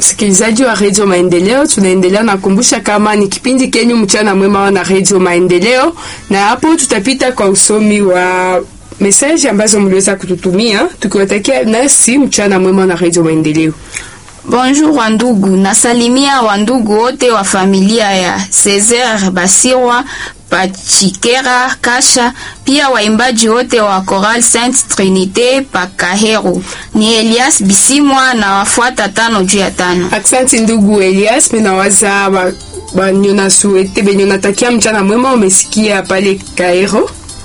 wasikilizaji wa redio Maendeleo, tunaendelea nakumbusha kama ni kipindi kenyu mchana mwema na redio Maendeleo, na hapo tutapita kwa usomi wa mesaji ambazo mliweza kututumia tukiwatakia nasi mchana mwema na redio Maendeleo. Bonjour wandugu, nasalimia wandugu wote wa familia ya Cesar Basirwa Pachikera Kasha, pia waimbaji wote wa Choral Sainte Trinite Pakahero. Ni Elias Bisimwa na wafuata tano juu ya tano. Aksanti ndugu Elias, minawaza ba, banyona suete benyona takia mchana mwema, umesikia pale Kaero.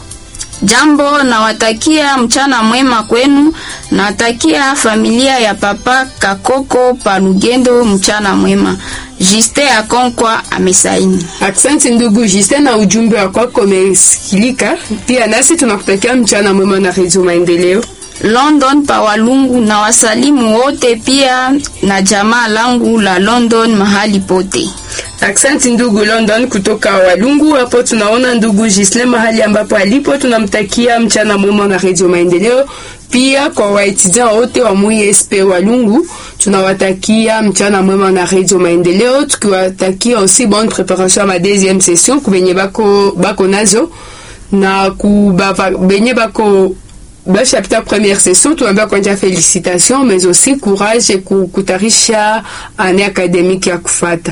Jambo, nawatakia mchana mwema kwenu. Nawatakia familia ya papa Kakoko Palugendo mchana mwema. Juste Akonkwa amesaini. Aksanti ndugu Juste, na ujumbe wa kwako umesikilika. Pia nasi tunakutakia mchana mwema na redio Maendeleo. London pa Walungu na wasalimu wote pia na jamaa langu la London mahali pote. Aksanti ndugu London kutoka Walungu. Hapo tunaona ndugu Gisle mahali ambapo alipo, tunamtakia mchana mwema na redio Maendeleo. Pia kwa waetudiant wote wa MUISP Walungu tunawatakia mchana mwema na redio Maendeleo, tukiwatakia aussi bonne préparation à ma deuxième session kubenye bako, bako nazo na kubava benye bako bashapita première session tunaambia kwanja félicitations mais aussi courage kutarisha année académique ya kufata.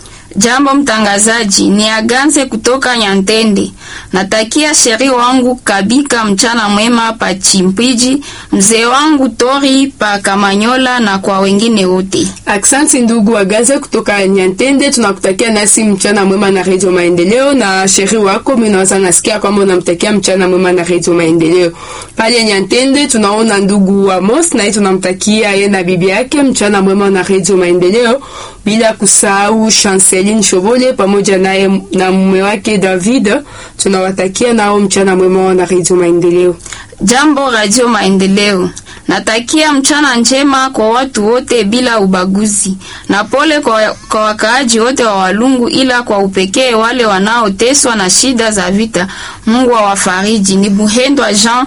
Jambo mtangazaji, ni Aganze kutoka Nyantende. Natakia sheri wangu Kabika mchana mwema pa Chimpiji, mzee wangu Tori pa Kamanyola na kwa wengine wote. Aksanti ndugu Aganze kutoka Nyantende, tunakutakia nasi mchana mwema na Radio Maendeleo na sheri wako mimi naweza nasikia kwamba unamtakia mchana mwema na Radio Maendeleo. Pale Nyantende tunaona ndugu Amos na tunamtakia yeye na bibi yake mchana mwema na Radio Maendeleo bila kusahau Chanceline Shobole pamoja naye na mume wake David. Tunawatakia nao mchana mwema na Radio Maendeleo. Jambo Radio Maendeleo, natakia mchana njema kwa watu wote bila ubaguzi, na pole kwa, kwa wakaaji wote wa Walungu, ila kwa upekee wale wanaoteswa na shida za vita. Mungu awafariji. Ni Buhendwa Jean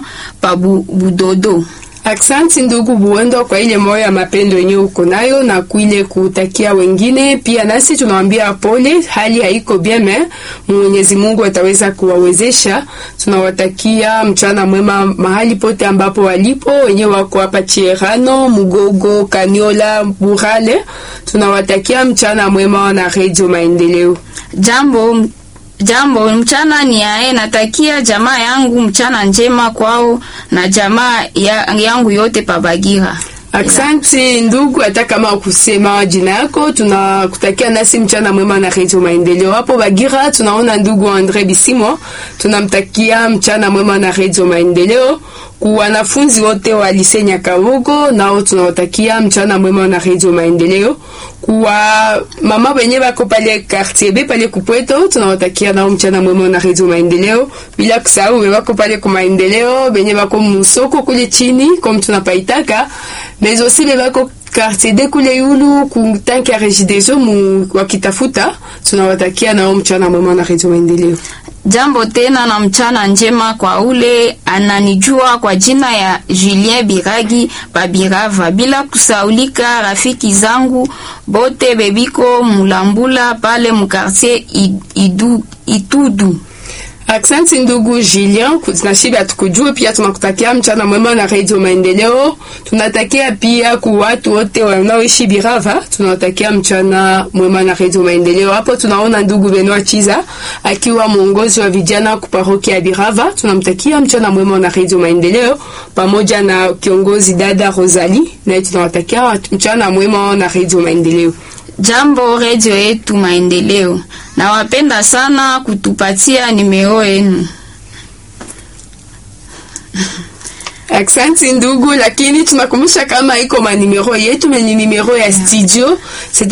Pabudodo. Aksanti ndugu Buendo kwa ile moyo ya mapendo yenyewe uko nayo na kuile kutakia wengine pia. Nasi tunawambia pole, hali haiko bien me Mwenyezi Mungu ataweza kuwawezesha. Tunawatakia mchana mwema mahali pote ambapo walipo, wenyewe wako hapa Chierano, Mugogo, Kaniola, Burale. Tunawatakia mchana mwema na Radio Maendeleo. Jambo Jambo mchana ni yae, natakia jamaa yangu mchana njema kwao na jamaa ya, yangu yote pabagira. Aksanti ndugu, hata kama kusema jina yako, tunakutakia nasi mchana mwema na Radio Maendeleo. Hapo Bagira tunaona ndugu Andre Bisimo, tunamtakia mchana mwema na Radio Maendeleo. Kwa wanafunzi wote wa Lycée Nyakavugo nao tunawatakia mchana mwema na Radio Maendeleo. Kwa mama wenye bako pale quartier B pale kupweto tunawatakia nao mchana mwema na Radio Maendeleo, bila kusahau wako pale kwa maendeleo benye bako musoko kule chini comme tunapaitaka mais aussi bebako quartier de kule yulu kutanki ya Regideso mu wakitafuta tunawatakia nao mchana mwema na Radio Maendeleo. Jambo tena na mchana njema kwa ule ananijua kwa jina ya Julien Biragi Babirava, bila kusaulika rafiki zangu bote bebiko mulambula pale mukartier idu, Itudu. Aksanti ndugu Julien, tunashiba tukujue pia, tunakutakia mchana mwema na Radio Maendeleo. Tunatakia pia ku watu wote wanaoishi Birava, tunawatakia mchana mwema na Radio Maendeleo. Hapo tunaona ndugu Benoit Chiza akiwa mwongozi wa vijana ku parokia ya Birava, tunamtakia mchana mwema na Radio Maendeleo, pamoja na kiongozi dada Rosalie, na tunawatakia mchana mwema na Radio Maendeleo. Jambo redio yetu Maendeleo, nawapenda sana kutupatia nimero yenu. Aksanti ndugu, lakini tunakumbusha kama iko manimero yetu, ni nimero ya studio